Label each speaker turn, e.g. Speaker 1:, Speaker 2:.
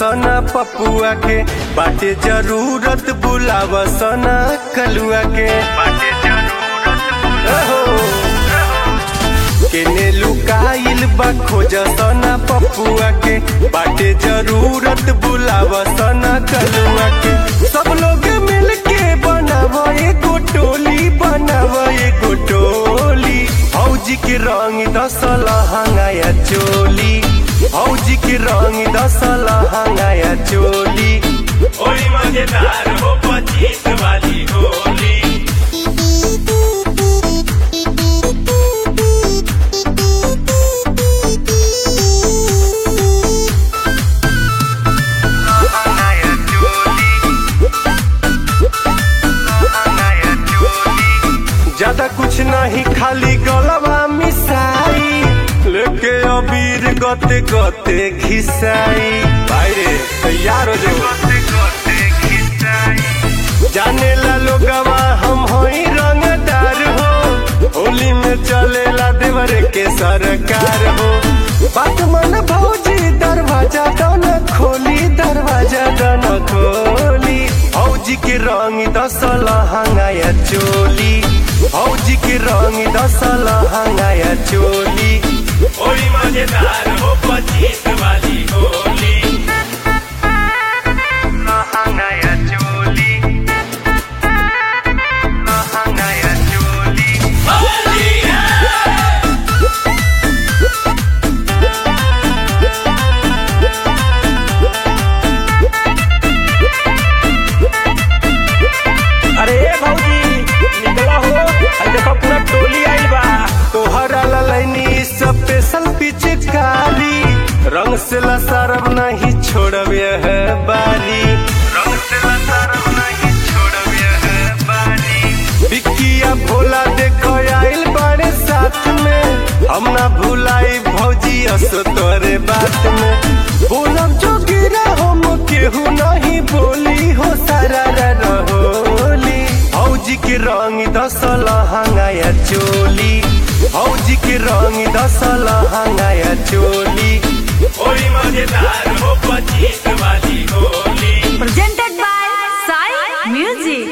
Speaker 1: सना पपुआ के बाटे जरूरत बुलाव सना कलुआ के बाटे जरूरत केने लुकाइल बा खोज सना पपुआ के बाटे जरूरत बुलाव सना कलुआ के सब लोग मिल के बनाव एगो टोली बनाव एगो टोली फौजी के रंग दसल हंगाया चोली फौजी के रंग दसल हंगाया चोली
Speaker 2: होली मजेदार हो पच्चीस वाली होली
Speaker 1: ज्यादा कुछ नहीं खाली गलवा मिसाई लेके अबीर गते गते घिसाई भाई रे तैयार हो जाओ जाने ला लोगवा हम होई रंगदार हो होली में चलेला देवर के सरकार हो बात मन भौजी दरवाजा दन खोली दरवाजा दन खोली फौजी के रंग दसल हंगाया चोली फौजी के रंग दसल हंगाया चोली
Speaker 2: होली मजेदार हो पच्चीस वाली होली
Speaker 1: हंगाया चोली हंगाया चोली
Speaker 2: होली
Speaker 3: अरे ए भौजी निकला हो अरे देखो पूरा टोली आइल बा
Speaker 1: तोहरा ललैनी स्पेशल पिचकारी रंग से लसरब नहीं छोड़बे है बारी रंग से लसरब नहीं छोड़बे है बारी बिकिया भोला देखो आइल बड़े साथ में हम ना भुलाई भौजी अस तोरे बात में बोलब जो गिरा हम केहू नहीं बोली हो सारा रहोली फौजी के रंग दसल हंगाया चोली फौजी के रंग दसल हंगाया चोली
Speaker 2: होली मजेदार हो पच्चीस वाली Holi
Speaker 4: presented by Sai Music.